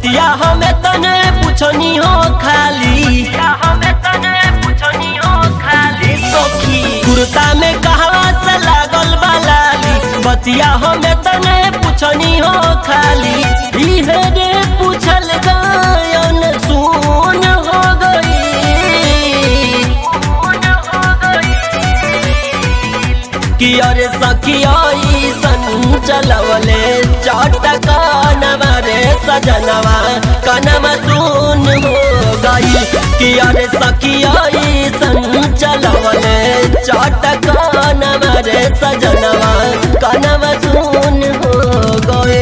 बतिया हमें तने पूछनी हो खाली हमें तने पूछनी हो खाली सखी कुर्ता में कहवा से लागल बालाली बतिया हमें तने पूछनी हो खाली इहे रे पूछल गायन सुन हो गई कि अरे सखिया सन चलवले चटका नवरे सजनवा कनवा सुन हो गई कि अरे सखिया सन चलवले चटका नवरे सजनवा कनवा सुन हो गए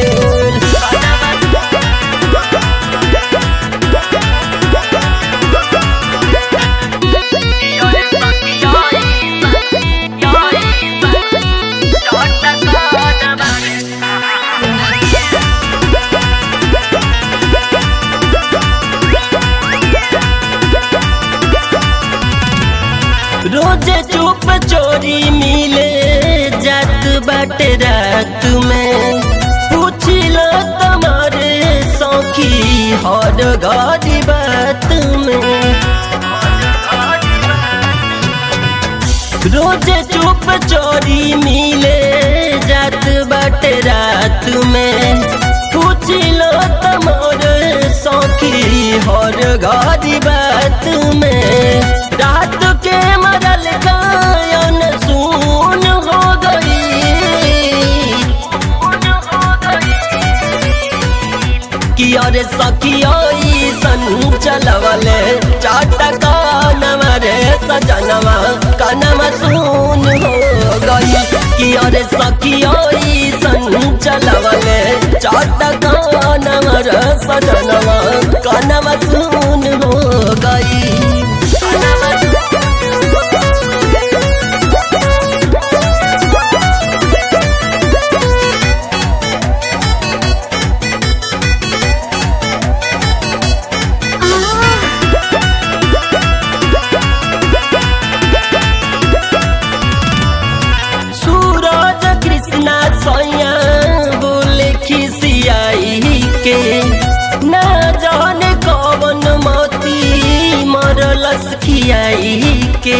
रोजे चुप चोरी मिले जात बाटे रात में पूछ लो तुम्हारे सौखी हर घड़ी बात में रोजे चुप चोरी मिले जात बाटे रात में पूछ लो तुम्हारे सौखी हर घड़ी बात में रात के मरल गायन सुन हो गई कि अरे सखिया सन चलवले चाटका नमरे सजनवा कनवा सुन हो गई कि अरे सखिया सन चलवले चाटका नमर सजनवा कनवा सुन हो गई सूरज कृष्णा सैया बोले खिसियाई के ना जाने कवन मोती मरलस खियाई के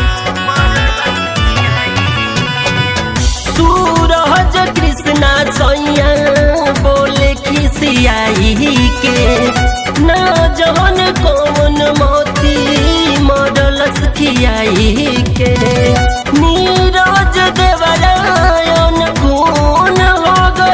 सूरज कृष्णा सैया बोले खिसियाई के ना जाने कवन मोती मरलस खियाई के नीरज देवरायन खून हो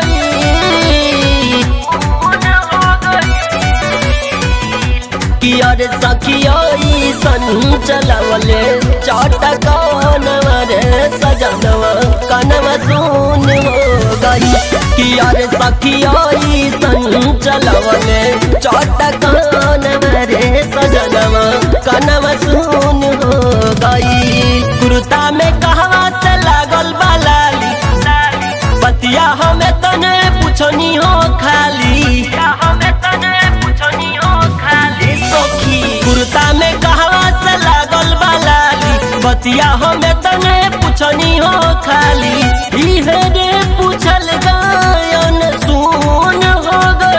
गई कि अरे सखिया सन चलवले चटका नवरे सजनवा कनवा सुन हो गई कि अरे सखिया सन चलवले चटका नवरे सजनवा कनवा सुन हो गई कुर्ता में कहवा से लागल बालाली बतिया हमें तने पूछनी हो खाली हमें तने पूछनी हो खाली सखी कुर्ता में कहवा से लागल बालाली बतिया हमें तने पूछनी हो खाली इहे रे पूछल गायन सुन हो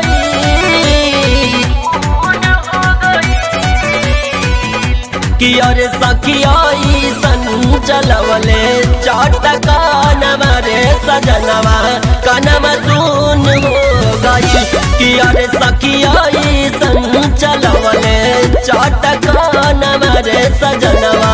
गई कि अरे सखिया सन चलवले चटका नमरे सजनवा कनवा सुन हो गई कि अरे सखिया सन चलवले चटका नमरे सजनवा